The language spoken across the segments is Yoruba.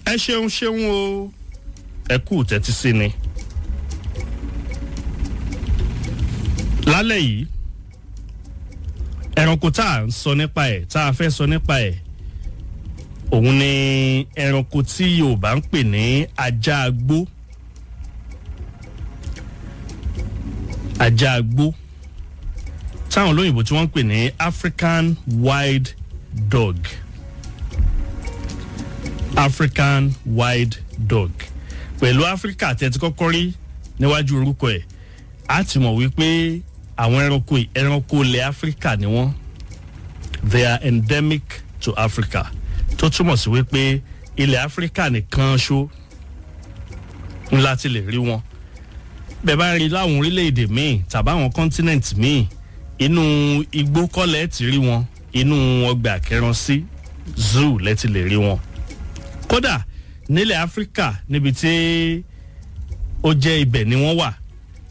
ẹ ṣeun ṣeun o ẹ kú tẹ́tí sí ni. lálẹ́ yìí ẹranko tá à ń sọ nípa ẹ̀ tá a fẹ́ sọ nípa ẹ̀ òun ni ẹranko tí yorùbá ń pè ní ajá agbó ajá agbó táwọn olóyìnbó tí wọ́n ń pè ní african wild dog african wild dog pẹ̀lú áfíríkà tẹ́tí kọ́kọ́ rí níwájú orúkọ ẹ̀ á ti mọ̀ wípé àwọn ẹranko yìí ẹranko ilẹ̀ áfíríkà ni wọ́n they are endemic to africa tó túmọ̀ sí wípé ilẹ̀ áfíríkà nìkan ṣó ńlá ti lè rí wọn bẹ́ẹ̀ bá rí láwọn orílẹ̀-èdè míì tàbí àwọn continent míì inú igbó kọ́lẹ̀ ti rí wọn inú ọgbà kẹransí zoo lẹ́ti lè rí wọn kódà nílẹ̀ áfíríkà níbi tí ó jẹ́ ibẹ̀ ni wọ́n wà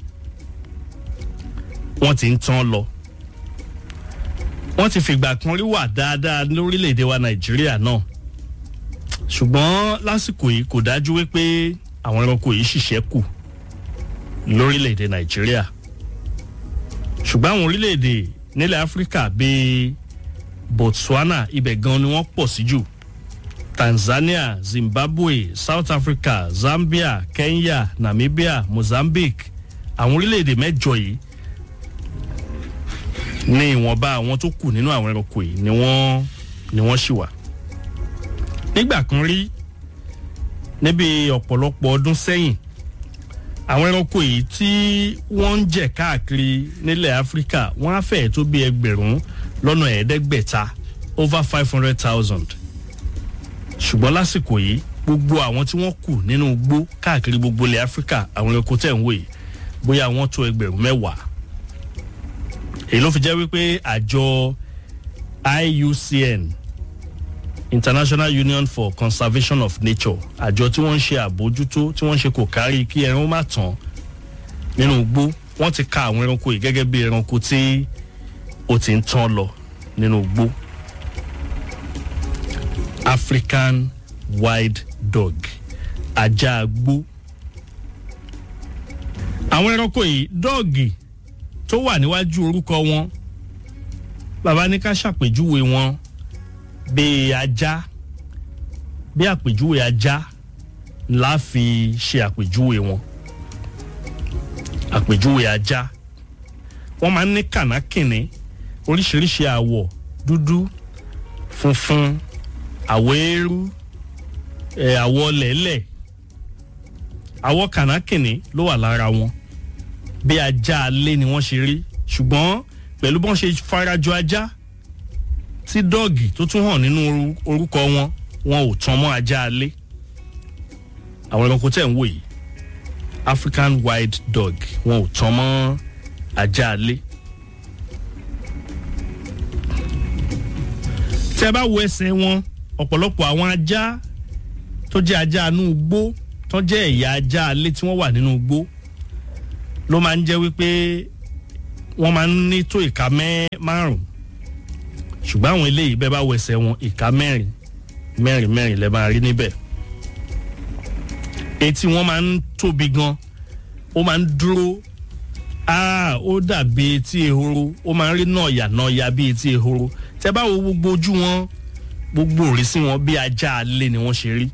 wọ́n ti ń tán lọ wọ́n ti fìgbà kan rí wà dáadáa lórílẹ̀‐èdè wa nàìjíríà náà ṣùgbọ́n lásìkò yìí kò dájú wípé àwọn ẹranko yìí ṣiṣẹ́ kù lórílẹ̀‐èdè nàìjíríà ṣùgbọ́n àwọn orílẹ̀‐èdè nílẹ̀ áfíríkà bíi botswana ibẹ̀ gan ni wọ́n pọ̀ sí jù tanzania zimbabwe south africa zambia kenya namibia mozambique àwọn orílẹ̀‐èdè mẹ́jọ yìí ní ìwọ̀nba àwọn tó kù nínú àwọn ẹranko yìí ni wọ́n ni wọ́n ṣì wà. nígbà kan rí níbi ọ̀pọ̀lọpọ̀ ọdún sẹ́yìn àwọn ẹranko yìí tí wọ́n ń jẹ̀ káàkiri nílẹ̀ áfíríkà wọ́n á fẹ́ẹ̀ tó bí ẹgbẹ̀rún lọ́nà ẹ̀ẹ́dẹ́gbẹ̀ta over five hundred thousand ṣùgbọ́n lásìkò yìí gbogbo àwọn tí wọ́n kù nínú igbó káàkiri gbogbo ilẹ̀ áfíríkà àwọn ẹranko tẹ̀ ń wò yìí bóyá wọ́n tó ẹgbẹ̀rún mẹ́wàá èyí ló fi jẹ́ wípé àjọ iucn international union for conservation of nature àjọ tí wọ́n ń ṣe àbójútó tí wọ́n ń ṣe kò kárí kí ẹran má tán nínú igbó wọ́n ti ka àwọn ẹranko yìí gẹ́gẹ́ bí ẹranko tí ó ti ń tán lọ nínú igbó african wild dog ajá agbó àwọn ẹranko yìí dọ́ọ̀gì tó wà níwájú orúkọ wọn bàbá ní ká ṣàpèjúwe wọn bíi ajá bí àpèjúwe ajá la fi ṣe àpèjúwe wọn àpèjúwe ajá wọn máa ń ní kànákìnní oríṣiríṣi àwọ̀ dúdú funfun àwọ̀ eérú ẹ̀ àwọ̀ lẹ̀lẹ̀ àwọ̀ kànákìnní ló wà lára wọn bí ajá alé ni wọ́n ṣe rí ṣùgbọ́n pẹ̀lú bọ́n ṣe farajọ ajá tí dọ́ọ̀gì tó tún hàn nínú orúkọ wọn wọn ò tán mọ́ ajá alé àwọn ẹranko tẹ̀ ń wò yìí african wild dog wọn ò tán mọ́ ajá alé. tí a bá wo ẹsẹ̀ wọn ọ̀pọ̀lọpọ̀ àwọn ajá tó jẹ́ ajá inú igbó tó jẹ́ ẹ̀yà ajá alé tí wọ́n wà nínú igbó ló máa ń jẹ́ wípé wọ́n máa ń ní tó ìka márùn ṣùgbọ́n àwọn eléyìí bẹ́ẹ̀ bá wẹsẹ̀ wọn ìka mẹ́rin mẹ́rin mẹ́rin lẹ́ máa rí níbẹ̀ etí wọn máa ń tóbi gan ó máa ń dúró ó dàbí etí ehoro ó máa ń rí nọ̀yà nọ̀yà bí etí ehoro tẹ́ bá wo gbogbo ojú wọn gbogbo òrìṣì wọn bí ajá alé ni wọ́n ṣe rí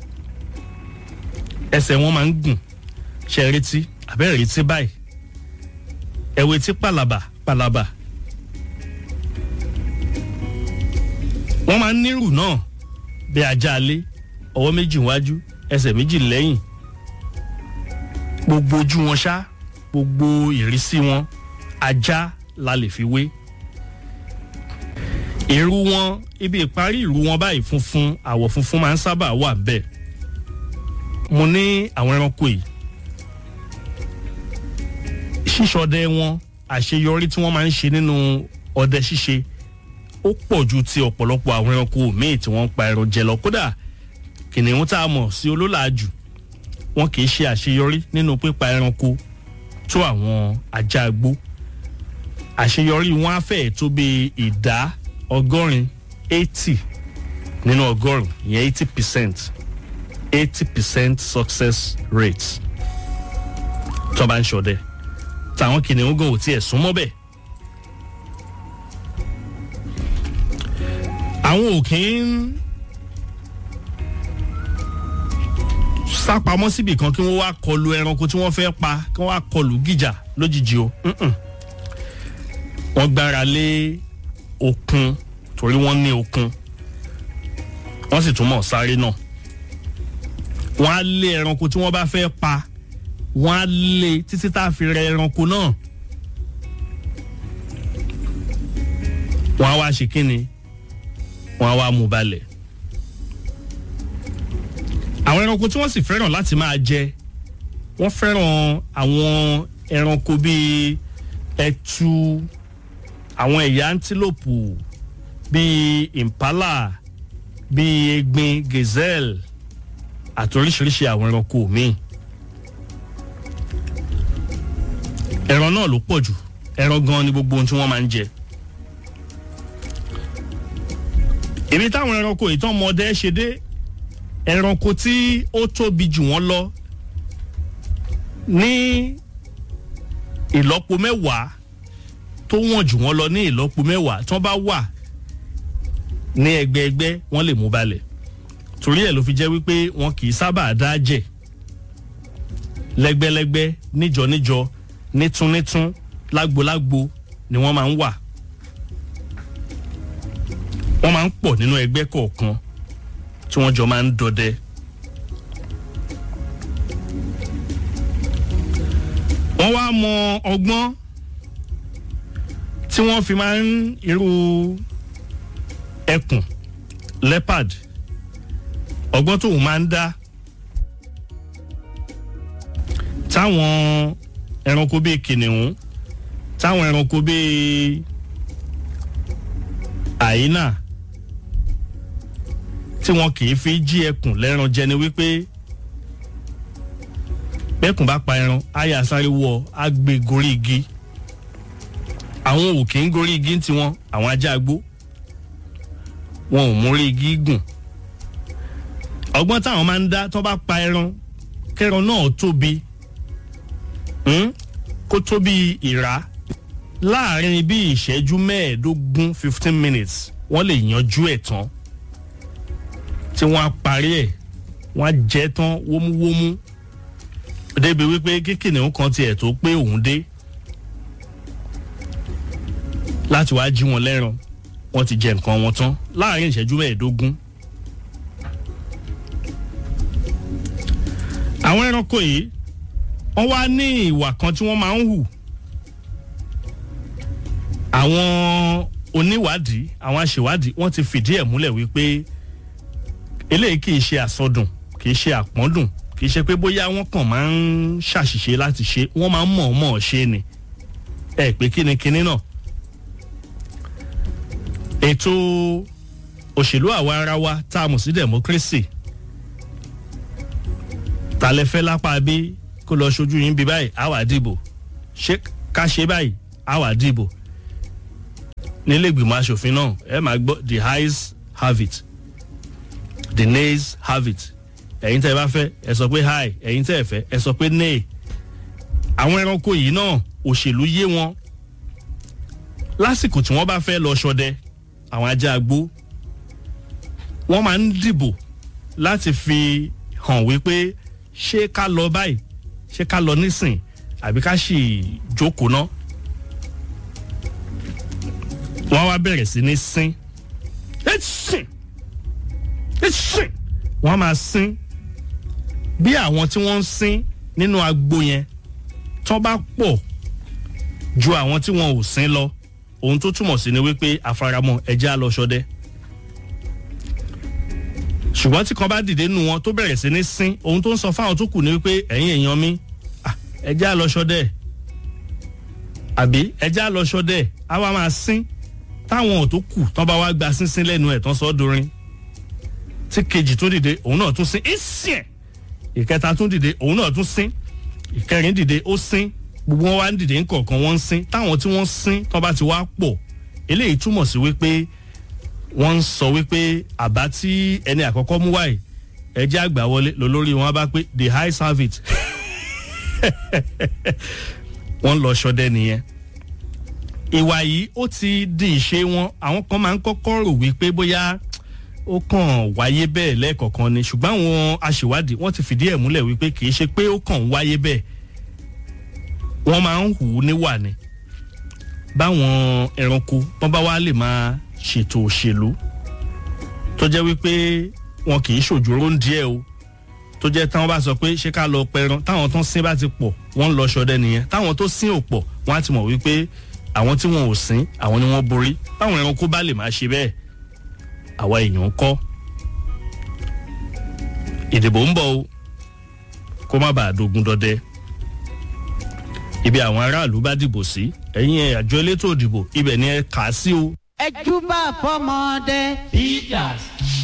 ẹsẹ̀ wọn máa ń gùn ṣe retí àbẹ́rẹ́ retí báyìí ẹ̀wẹ̀ tí pàlàbà pàlàbà wọ́n máa ń nírù náà bí ajá alé ọwọ́ méjì wájú ẹsẹ̀ méjì lẹ́yìn gbogbo ojú wọn ṣá gbogbo ìrísí wọn ajá la lè fi wé ìrù wọn ibi ìparí ìrù wọn báyìí funfun àwọ̀ funfun máa ń sábà wà bẹ́ẹ̀ mo ní àwọn ẹranko yìí ṣíṣọdẹ wọn àṣeyọrí tí wọ́n máa ń ṣe nínú ọdẹ ṣíṣe ó pọ̀ ju ti ọ̀pọ̀lọpọ̀ àwọn ẹranko míì tí wọ́n ń pa ẹran jẹ lọ kódà kìnìún tá a mọ̀ sí olólàájù wọn kì í ṣe àṣeyọrí nínú pípa ẹranko tó àwọn ajá gbó àṣeyọrí wọn á fẹ́ẹ̀ tó bí ìdá ọgọ́rin eighty nínú ọgọ́rùn ìyẹn eighty percent eighty percent success rate tó bá ń ṣọdẹ táwọn kìnìún gan ò tiẹ̀ súnmọ́ bẹ́ẹ̀. àwọn ò kí ń sápamọ́ síbì kan kí wọ́n wá kọlu ẹranko tí wọ́n fẹ́ pa kí wọ́n wá kọlu gíjà lójijì o wọ́n gbára lé okun torí wọ́n ní okun wọ́n sì tún mọ̀ sáré náà wọ́n á lé ẹranko tí wọ́n bá fẹ́ pa wọ́n á lé títí tá a fi rẹ ẹranko náà wọ́n á wá ṣe kíni wọ́n á wá mú balẹ̀ àwọn ẹranko tí wọ́n sì fẹ́ràn láti máa jẹ wọ́n fẹ́ràn àwọn ẹranko bíi ẹtu àwọn ẹ̀yà antílòpù bíi impala bíi egbin gazelle àti oríṣiríṣi àwọn ẹranko míì ẹran náà ló pọ̀ jù ẹran gan ni gbogbo ohun tí wọ́n máa ń jẹ èmi táwọn ẹranko ìtàn ọmọdé ṣe dé ẹranko tí ó tóbi jù wọ́n lọ ní ìlọ́po mẹ́wàá tó wọ̀n jù wọ́n lọ ní ìlọ́po mẹ́wàá tí wọ́n bá wà ní ẹgbẹ́ẹgbẹ́ wọ́n lè mú balẹ̀ torí ẹ̀ ló fi jẹ́ wípé wọn kì í sábà dá jẹ̀ lẹ́gbẹ́lẹ́gbẹ́ níjọ-níjọ nítún-nítún lágbo-lágbo ni wọ́n máa ń wà wọ́n máa ń pọ̀ nínú ẹgbẹ́ kọ̀ọ̀kan tí wọ́n jọ máa ń dọdẹ. wọ́n wá mọ ọgbọ́n tí wọ́n fi máa ń irú ẹkùn leopard ọgbọ́n tóun máa ń dá táwọn ẹranko bíi kìnìún táwọn ẹranko bíi àyínà tí wọn kì í fi jí ẹkùn lẹ́ran jẹ ni wípé bẹ́kùn bá pa ẹran àyà sáré wọ á gbé gorí igi àwọn ò kì í gorí igi tiwọn àwọn ajá agbó wọn ò múrí igi gùn ọgbọ́n táwọn máa ń dá tó bá pa ẹran kẹran náà tóbi kó tóbi ìrá láàrin bí ìṣẹ́jú mẹ́ẹ̀ẹ́dógún fifteen minutes wọ́n lè yanjú ẹ̀ tán tí wọ́n á parí ẹ̀ wọ́n á jẹ́ tán wómúwómú débi wípé kíkìnìún kan tiẹ̀ tó pé òun dé láti wá jí wọn lẹ́ran wọ́n ti jẹ nǹkan wọn tán láàrin ìṣẹ́jú mẹ́ẹ̀ẹ́dógún. àwọn ẹranko yìí wọ́n wá ní ìwà kan tí wọ́n máa ń hù àwọn oníwádìí àwọn aṣèwádìí wọ́n ti fìdí ẹ̀ múlẹ̀ wípé eléyìí kì í ṣe àsọdùn kì í ṣe àpọ́ndùn kì í ṣe pé bóyá wọ́n kàn máa ń ṣàṣìṣe láti ṣe wọ́n máa ń mọ̀ọ́mọ̀ ṣe ni ẹ pé kíni kíní náà ètò òṣèlú àwa ara wa tá a mọ̀ sí democracy ta lẹ fẹ́ lápá bí kó lọ ṣojú yín bí báyìí á wà dìbò ṣé ká ṣe báyìí á wà dìbò nílé ìgbìmọ̀ asòfin náà ẹ máa gbọ́ the highs have it the nays have it ẹ̀yin tẹ́ ẹ bá fẹ́ ẹ sọ pé hi ẹ̀yin tẹ́ ẹ fẹ́ ẹ sọ pé nay àwọn ẹranko yìí náà òṣèlú yé wọn lásìkò tí wọ́n bá fẹ́ lọ ṣọdẹ àwọn ajá agbó wọ́n máa ń dìbò láti fi hàn wípé ṣé ká lọ báyìí ṣé ká lọ nísìn àbí ká sì jókòó ná wọ́n wá bẹ̀rẹ̀ sí ní sín ẹ sìn ẹ sìn wọ́n máa sín bí àwọn tí wọ́n ń sín nínú agbo yẹn tán bá pọ̀ ju àwọn tí wọn ò sín lọ ohun tó túmọ̀ sí ni wípé àfaramọ́ ẹjẹ́ á lọ ṣọdẹ ṣùgbọ́n tí kan bá dìde nù wọn tó bẹ̀rẹ̀ sí ní sín ohun tó ń sọ fáwọn tó kù ni wípé ẹ̀yin èèyàn mi ẹjẹ́ á lọ ṣọdẹ àbí ẹjẹ́ á lọ ṣọdẹ á wá máa sín táwọn tó kù tán bá wá gba sínsín lẹ́nu ẹ̀ tán sọ ọ́ dorin tí kejì tún dìde òun náà tún sín ìsìn ìkẹta tún dìde òun náà tún sín ìkẹrin dìde ó sín gbogbo wọn wá ń dìde ńkọ̀ọ̀kan wọ́n ń sín táwọn tí wọ́n sín tán bá ti wá pọ̀ eléyìí túmọ̀ sí wípé wọ́n ń sọ wípé àbá tí ẹni àkọ́kọ́ mú wáyé ẹ jẹ́ àgbà wọlé lólórí wọn bá pé the high service wọ́n lọ ṣọdẹ nìyẹn ìwà yìí ó ti di ìṣe wọn àwọn kan máa ń kọ́kọ́ rò wípé bóyá ó kàn wáyé bẹ́ẹ̀ lẹ́ẹ̀kọ̀kan ni ṣùgbọ́n àwọn aṣèwádìí wọ́n ti fìdí ẹ̀ múlẹ̀ wípé kì í ṣe pé ó kàn ń wáyé bẹ́ẹ̀ wọ́n máa ń hù ú níwà ni báwọn ẹranko wọ́n bá wá lè máa ṣètò òṣèlú tó jẹ́ wípé wọn kì í ṣòjòrò ń díẹ̀ o tó jẹ́ táwọn bá sọ pé ṣé ká lọ pẹran táwọn tó ń sin bá ti pọ̀ wọ́n ń lọ ṣọdẹ nìyẹn táwọn tó sin ò pọ̀ wọ́n á ti mọ̀ wípé àwọn tí wọn ò sin àwọn ni wọ́n borí báwọn ẹranko bá lè máa ṣe bẹ́ẹ̀ àwa èèyàn kọ́ ìdìbò ń bọ̀ o kó má bàa dogun dọdẹ ibi àwọn aráàlú bá dìbò sí ẹ̀yin ẹ̀ àjọ elétò ìdìbò ibẹ̀ ni ẹ kà á sí o. ẹ júbà fọmọdé. Peters